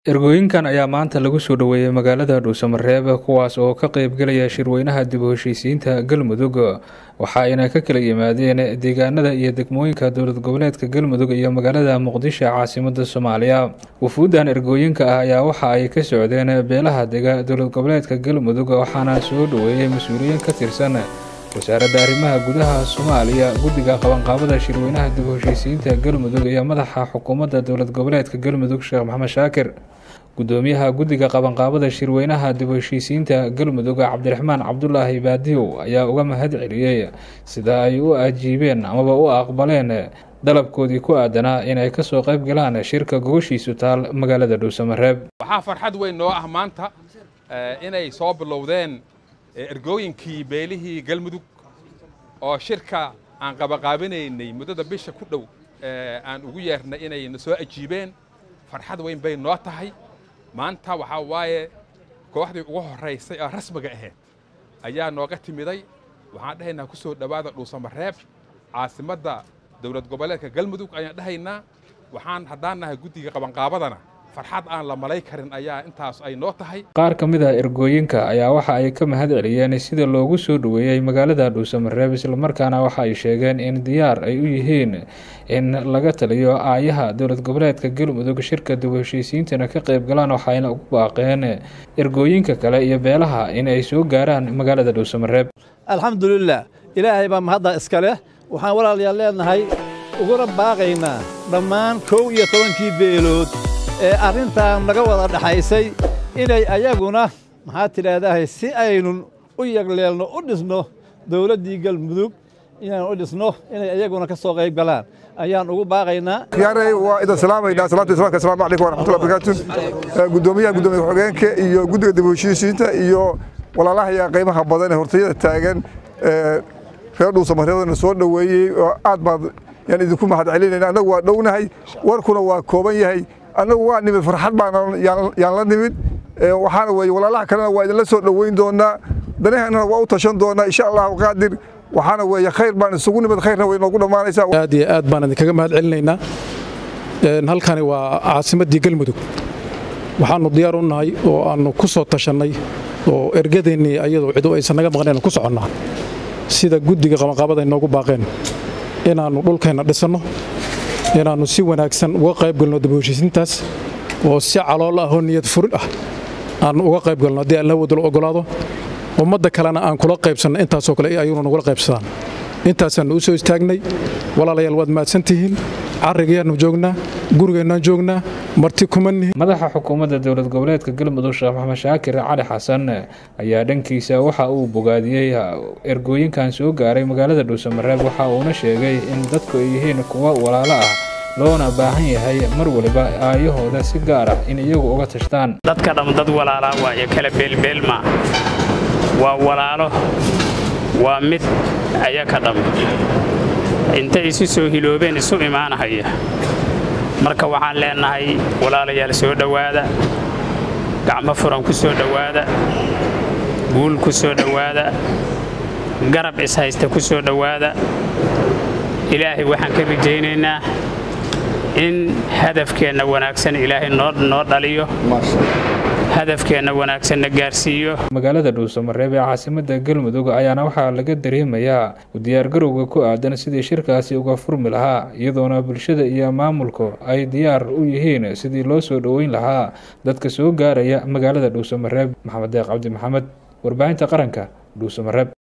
ergooyinkan ayaa maanta lagu soo dhoweeyey magaalada dhuusamareeb kuwaas oo ka qeybgelaya shirweynaha dib u heshiisiinta galmudug waxa ayna ka kala yimaadeen deegaanada iyo degmooyinka dowlad goboleedka galmudug iyo magaalada muqdisho caasimada soomaaliya wufuuddan ergooyinka ah ayaa waxa ay ka socdeen beelaha dega dowlad goboleedka galmudug waxaana soo dhoweeyey mas-uuliyiin ka tirsan wasaaradda arrimaha gudaha soomaaliya guddiga qabanqaabada shirweynaha dib u heshiisiinta galmudug iyo madaxa xukuumadda dowlad goboleedka galmudug sheekh maxamed shaakir gudoomiyaha guddiga qabanqaabada shirweynaha dib u heshiisiinta galmudug cabdiraxmaan cabdulaahi baadiyow ayaa uga mahad celiyey sida ay u ajiibeen amaba u aqbaleen dalabkoodii ku aadanaa inay kasoo qayb galaan shirka gogoshiisu taal magaalada dhuusamareeb waxaa farxad weyn noo ah maanta inay soo bilowdeen ergooyinkii beelihii galmudug oo shirka aan qabaqaabinaynay muddada bisha ku dhow aan ugu yeernay inay na soo ajiibeen farxad weyn bay noo tahay maanta waxaa waaye kooxdii ugu horraysay oo rasmiga ahayd ayaa nooga timiday waxaan dhahaynaa ku soo dhowaada dhuusamareeb caasimadda dowlad goboleedka galmudug ayaan dhahaynaa waxaan haddaan nahay guddiga qabanqaabadana farxad aan la malay karin ayaa intaas ay noo tahay qaar ka mid a ergooyinka ayaa waxa ay ka mahad celiyeen sida loogu soo dhoweeyey magaalada dhuusamareeb islamarkaana waxa ay sheegeen in diyaar ay u yihiin in laga taliyo aayaha dowlad goboleedka galmudug shirka dib u heshiisiintana ka qayb galaan waxayna ugu baaqeen ergooyinka kale iyo beelaha in ay soo gaaraan magaalada dhuusamareeb alxamdulilah ilaahay baa mahadda iska leh waxaan walaalayaal leenahay uguna baaqaynaa dhammaan kow iyo tobankii beelood ee arrintan naga wada dhaxaysay inay ayaguna maxaa tidhaahdahay si aynun u yagleelno u dhisno dowladdii galmudug inaan u dhisno inay ayaguna ka soo qayb galaan ayaan ugu baaqaynaa khiyaarey waa idan salaamaynaa salaamta islaamka asalaamu calaykum waraxmatullahi barakaatu guddoomiyaha guddoomiya ku-xigeenka iyo guddiga dib u heshiisiinta iyo walaalahaya qiimaha badan ee hortayada taagan reer dhuusamareebadana soo dhoweeyey oo aad baad yaan idinku mahad celinayna annagu waa dhownahay warkuna waa kooban yahay annagu waa nimid farxad baan yaan la nimid waxaana weeye walaalaha kalena waa idinla soo dhoweyn doonaa danaheennana waa u tashan doonaa insha allahu qaadir waxaana weeye khayr baan isugu nimid khayrna way noogu dhammaanaysaa aad iyo aad baan idinkaga mahad celinaynaa halkani waa caasimaddii galmudug waxaannu diyaar u nahay oo aannu ku soo tashannay oo ergadeennii ayadoo cidu aysan naga maqnayn ku soconnaa sida guddiga qabanqaabada inoogu baaqeen inaannu dhulkeenna dhisanno inaannu si wanaagsan uga qayb galno dib u heshiisiintaas oo si calool ah oo niyad furin ah aannu uga qayb galno haddii alla wadalo ogolaado ummadda kalena aan kula qaybsanno intaasoo kale ayaguna nagula qaybsadaan intaasaannu u soo istaagnay walaalayaal waad mahadsantihiin carrigayaannu joognaa gurigeennaan joognaa marti kuma nihin madaxa xukuumadda dowlad goboleedka galmudug sheekh maxamed shaakir cali xasan ayaa dhankiisa waxa uu bogaadiyey ergooyinkan soo gaaray magaalada dhuusamareeb waxa uuna sheegay in dadku ay yihiin kuwa walaalo ah loona baahan yahay mar waliba aayahooda si gaar ah in iyagu uga tashtaan dadka dham dad walaalaa waayo kala beelbeelma waa walaalo waa mid ayaka dham intay isu soo hiloobeen isu imaanahaya marka waxaan leennahay walaalayaal soo dhowaada gacmo furan ku soo dhowaada guul ku soo dhowaada garab ishaysta ku soo dhowaada ilaahay waxaan ka rajaynaynaa in hadafkeenna wanaagsan ilaahay noo dhaliyo hadafkeenna wanaagsanna gaarsiiyo magaalada dhuusamareeb ee caasimadda galmudug ayaana waxaa laga dareemayaa diyaargarowga ku aadan sidii shirkaasi uga furmi lahaa iyadoona bulshada iyo maamulku ay diyaar u yihiin sidii loo soo dhoweyn lahaa dadka soo gaaraya magaalada dhuusamareeb maxamed deeq cabdi maxamed warbaahinta qaranka dhuusamareeb